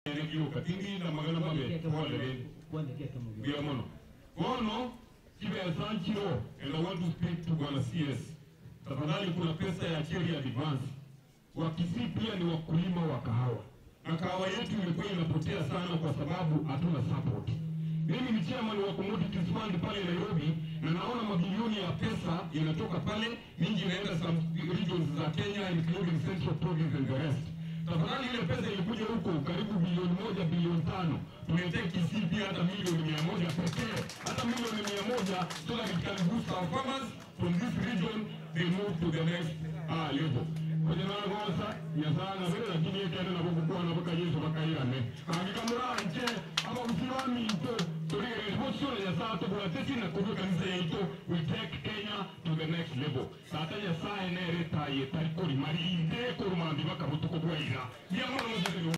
regio katingi na magana mabe pole bia mono kono kibesa nchiro and I want to speak to Bwana CS tafadhali kuna pesa ya cheri advance wakisii pia ni wakulima wa kahawa na kahawa yetu imekuwa inapotea sana kwa sababu hatuna support mimi ni chairman wa commodities fund pale Nairobi na naona mabilioni ya pesa inatoka pale, mingi inaenda some regions za Kenya including Central Province and the rest. Tafadhali ile pesa ilikuja huko karibu bilioni moja bilioni tano tuletee Kisii pia hata milioni mia moja pekee, hata milioni mia moja so that it can boost our farmers from this region they move to the next uh, level kwenye nanagosa nyasana vile lakini ekende nabo gukwana baka yesu bakairane angikamura nche ama usirami ito turigere bosore nyasaa tugura tesi na kubwe kanisa yaito we take Kenya to the next level sata nyasaa ene retaye tarikori marinde kurumambi bakabutuko bwaira niamono muzikiro